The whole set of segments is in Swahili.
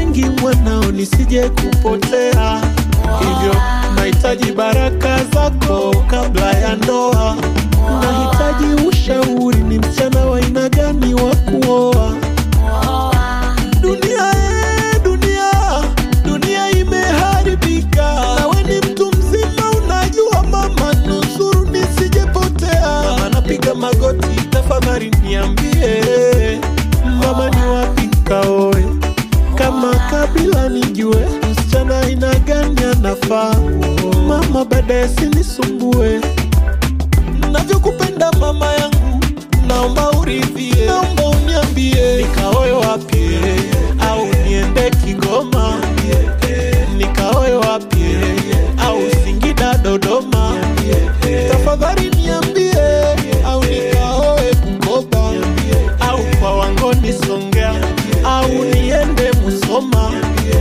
mengi mwanao, nisije kupotea, hivyo nahitaji baraka zako kabla ya ndoa. Nahitaji ushauri, ni msichana wa aina gani wa kuoa? Dunia eh, dunia, dunia imeharibika. Nawe ni mtu mzima, unajua mama, nusuru nisijepotea. Mama napiga magoti, tafadhali niambie mama, ni wapi kaoe? Kama kabila nijue, msichana aina gani anafaa? Mama, baadaye sinisumbue navyokupenda mama yangu, naomba uridhie, naomba uniambie nikaoe wapi au niende Kigoma, nikaoe wapi au Singida, Dodoma, tafadhali niambie, au nikaoe Bukoba au kwa Wangoni, Songea au niende Musoma.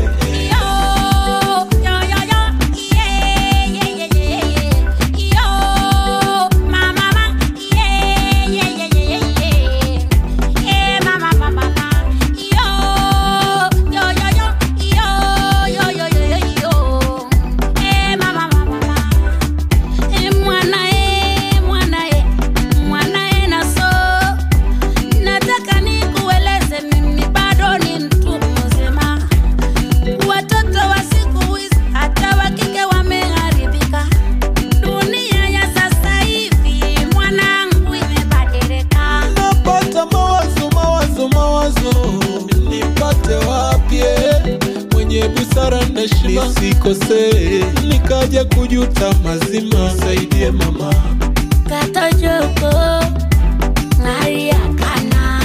Nataka nikueleze mimi bado ni mtu mzima. Watoto wa siku hizi hata wa kike wameharibika. Dunia ya sasa hivi mwanangu imebadilika. napata mawazo mawazo mawazo, nipate wapi mwenye busara na heshima, nisikosee nikaja kujuta mazima. Saidie mama, Katojoko hali ya kana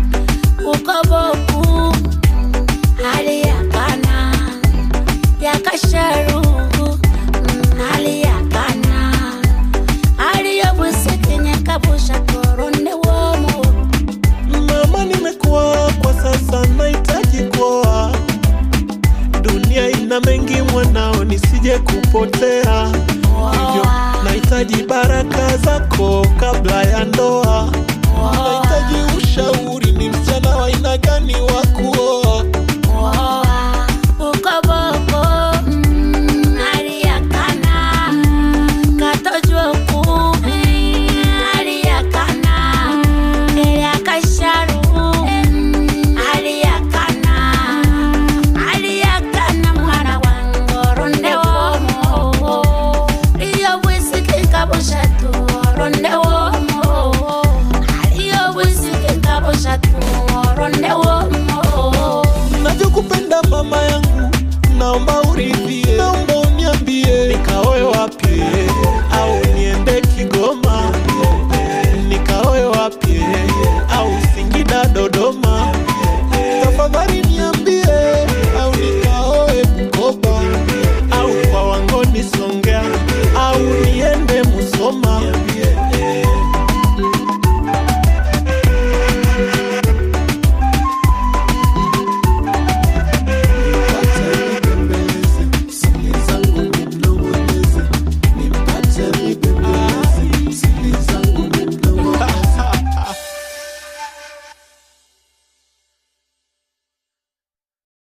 ukoboku hali ya kana yakasharu hali ya kana hali ya busikinye kabusha korone womo mama, nimekuwa kwa sasa, nahitaji kuoa. Dunia ina mengi mwanao, nisije kupotea, hivyo nahitaji baraka zako kabla ya ndoa. Nahitaji ushauri, ni msichana wa aina gani wa kuoa?